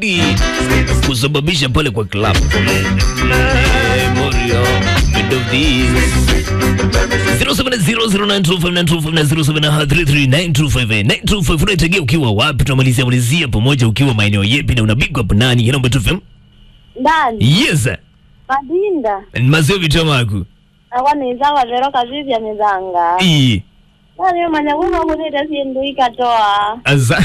kusababisha pale kwa club Morio mid of this 0700925925 unaitegea ukiwa wapi? Tunamalizia malizia pamoja ukiwa maeneo yepi na unabigwa hapo nani? Inaomba tu fem. ndani Yes. madinda Mazio vitamaku. akwanizawa lero kazizi amezanga Ii. nani manya kuno kunita sindu ikatoa Aza.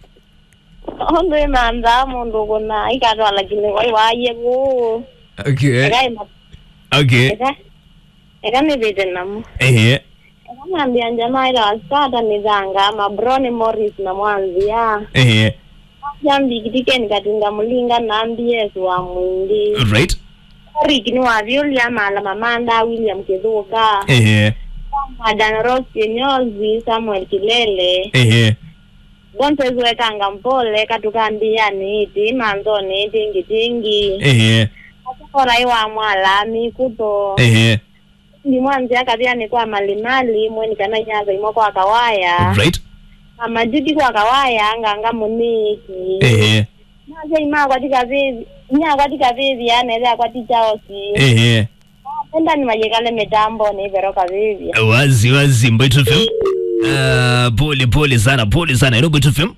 ondo imanza mundu kuna ikatoa lakini wai waye ku Okay. ekaima Okay. eka ekanivite namu Ehe. ekamwambia njamaa ila wasata mizanga mabroni morris na mwanzia Ehe. jambikitikeni katinga mulinga nambi yesu wa mwindi Right. rikini wa William ala mamanda William Kithuka Ehe. Adan Ross Kinyozi Samuel Kilele Ehe. Gonzales wekanga mpole katukambia niti manzo niti ngitingi Ehe. korai wa mwala mikuto Ehe. ndi mwanzi akavia ni kwa malimali mweni kana nyaza imo kwa kawaya Right. amajudi kwa kawaya nganga muniki Ehe. naze ima kwatika vivi nya kwatika vivi anele kwati chaosi Ehe. enda ni majekale mitambo ni veroka vivi Wazi wazi Mbeto FM. Uh, pole pole sana, pole sana. Hello Mbeto FM.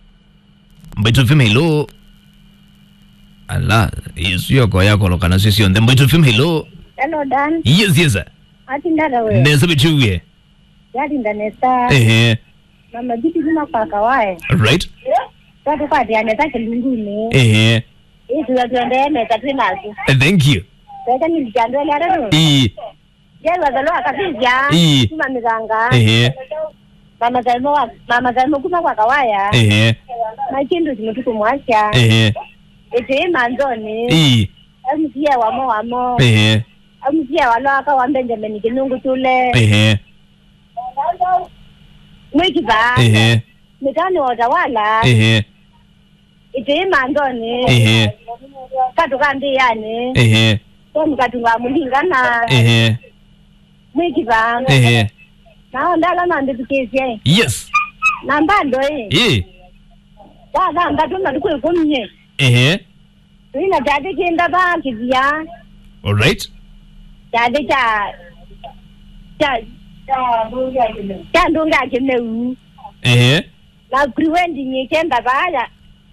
Mbeto FM hello. Ala, sio kwa yako lokana sisi on the Mbeto FM hello. hello dan Yes yes. ati ndara we Neza bichuye. yali ndanesa Ehe. mama jiti zima kwa kawaye Right. tatu kwa dianesa kilinguni Ehe. itu tuende mesa twinazi Thank you. Sasa nilijandole arano. E. Jelwa zalo akapija. Ii. Sima mizanga. Ehe. Mama zalmo wa mama zalmo kuma kwa kawaya. Ehe. Machindu zimutuku mwasha. Ehe. Ete manzoni. E. Amusia wamo wamo. Ehe. Amusia walo aka wa Benjamin kinungu tule. Ehe. Mwiki ba. Ehe. Mitani watawala. Ehe. Ete manzoni. Ehe. Katu kandi yani. Ehe. So mkatunga mulingana. Ehe. Mwiki ba. Ehe. Nao ndala nanditukisye. Yes. Nambando eh. E. Dada ndatuma tukwikumye. Ehe. Ina dade kinda ba kivya. All right. Dade cha cha cha ndunga kimeu. Ehe. Na kriwendi nyikenda baya.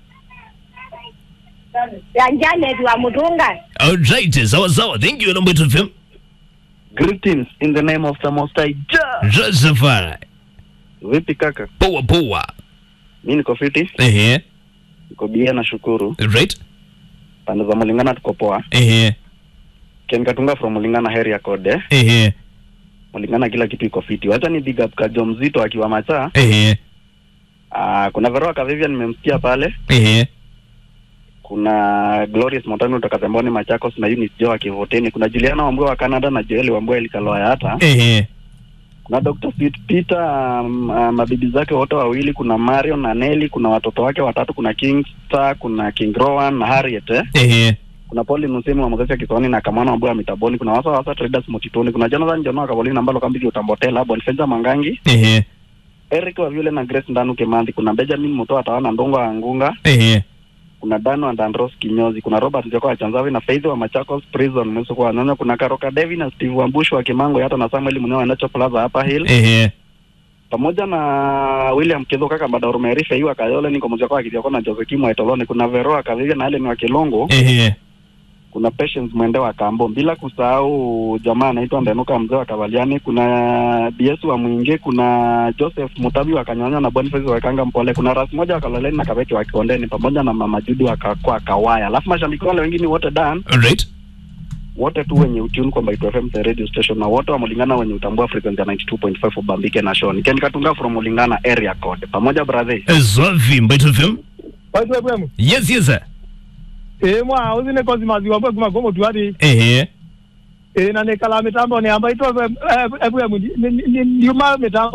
Yanjane tuwa mutunga. All right. Sawa sawa. Thank you Mbeto FM. Greetings in the name of the Most High Jah. Joseph. Vipi kaka? Poa poa. Mi niko fiti, Ehe. niko bia na shukuru. Right. Pande za Mulingana tuko poa. Ehe. Ken Katunga from Mulingana area code. Ehe. Mulingana kila kitu iko fiti. Wacha ni big up Kajo mzito akiwa macha. Ehe. Ah, kuna Veroa Kavivia nimemsikia pale. Ehe. Kuna Glorious Montano kutoka Zamboni Machakos na Eunice Joe akivoteni. Kuna Juliana Wambua wa Canada na Joel Wambua Elikaloya hata. Ehe. Kuna Dr. Sweet Peter um, uh, mabibi zake wote wawili, kuna Marion na Nelly, kuna watoto wake watatu, kuna King Star, kuna King Rowan na Harriet eh. Ehe. kuna Paul Musemi wa Mozesi Kisoni na Kamana Mbuya Mitaboni, kuna wasa wasa traders Motitoni, kuna Jonathan Jonoa Kabolini ambalo kambiki utambotela Boniface Mangangi, Ehe. Eric wa Vile na Grace Ndanu Kemanthi, kuna Benjamin Mutoa Tawana Ndongo wa Angunga, Ehe. kuna Dan wa Dandros Kinyozi, kuna Robert Njoko wa Chanzavi na Faith wa Machakos Prison Mweso kwa Nyonya, kuna Karoka Devi na Steve Wambush wa Kimango hata na Samuel Munyo wa Nacho Plaza hapa Hill, Ehe. pamoja na William Kizo kaka Mbadaru Merife hiwa Kayole niko mzako wa Kidioko na Jose Kimwa Etoloni, kuna Veroa Kavivia na Helen wa Kilongo Ehe. kuna Patience Mwende wa Kambo, bila kusahau jamaa anaitwa Ndenuka mzee wa Kavaliani, kuna BS wa Mwingi, kuna Joseph Mutabi wa Kanyanya na Boniface wa Kanga Mpole, kuna Ras moja wa Kaloleni na Kabeki wa Kondeni pamoja na Mama Judi wa Kakwa Kawaya. Alafu mashabiki wale wengine wote dan All right. wote tu wenye utune kwa Mbaitu FM the radio station na wote wa Mulingana wenye utambua frequency ya 92.5 Ubambike na Shoni. Ken Katunga from Mulingana area code. Pamoja brother. Zwavi Mbeto FM. waitu ebwemu Yes yes. sir. ĩ mwa ũthine kozi maziwa mbwe kuma kũmũ twari Ehe. ĩ na nĩ kala mĩtambo nĩ amba itwa ebwemu ndiuma mĩtambo